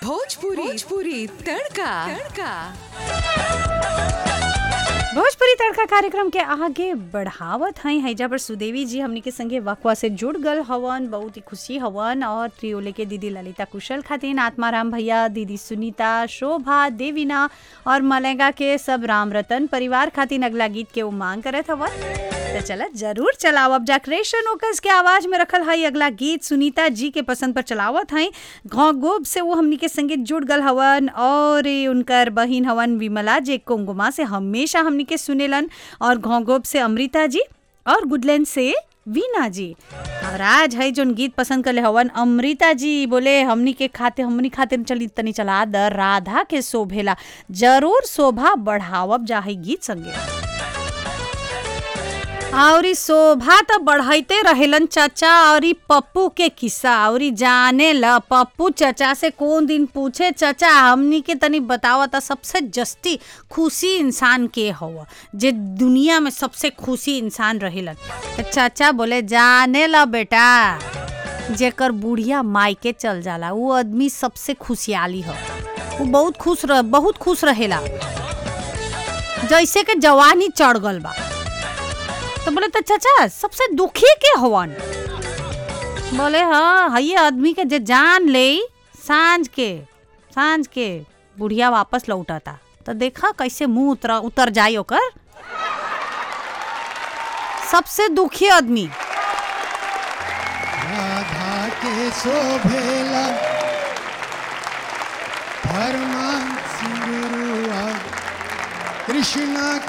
भोजपुरी भोजपुरी तड़का तड़का भोजपुरी तड़का कार्यक्रम के आगे बढ़ावत हई हैजा पर सुदेवी जी हमनी के संगे वकवा से जुड़ गल हवन बहुत ही खुशी हवन और त्रियोले के दीदी ललिता कुशल खातिन आत्माराम भैया दीदी सुनीता शोभा देवीना और मलेगा के सब राम रतन परिवार खातिन अगला गीत के उमांग करत हवन तो चला जरूर चलाओ अब जा क्रेशन ओकस के आवाज में रखल हई अगला गीत सुनीता जी के पसंद पर चलावत हई घौ गोब से वो हमनी के संगे जुड़ गल हवन और ये उनकर बहिन हवन विमला जे कोंगुमा से हमेशा हमनी के सुनेलन और घोंगोब से अमृता जी और गुडलैंड से वीना जी और आज है जोन गीत पसंद करले हवन अमृता जी बोले हमनी के खाते हमनी खाते चली तनी चला द राधा के शोभेला जरूर शोभा बढ़ावब जा है गीत संगे और ई शोभा तो बढ़ाइते रहेलन चाचा और ई पप्पू के किस्सा और ई जाने ल पप्पू चाचा से कौन दिन पूछे चाचा हमनी के तनी बतावा था सबसे जस्ती खुशी इंसान के हवा जे दुनिया में सबसे खुशी इंसान रहेलन तो चाचा बोले जाने ल बेटा जेकर बुढ़िया मायके चल जाला वो आदमी सबसे खुशहाली हो वो बहुत खुश रह बहुत खुश रहेला जैसे कि जवानी चढ़ गल बा तो बोले तो चाचा सबसे दुखी के हवन बोले हाँ हई आदमी के जे जान ले सांझ के सांझ के बुढ़िया वापस लौटता तो देखा कैसे मुंह उतर उतर जाई ओकर सबसे दुखी आदमी राधा के शोभेला धर्मा सिंगरुआ कृष्णा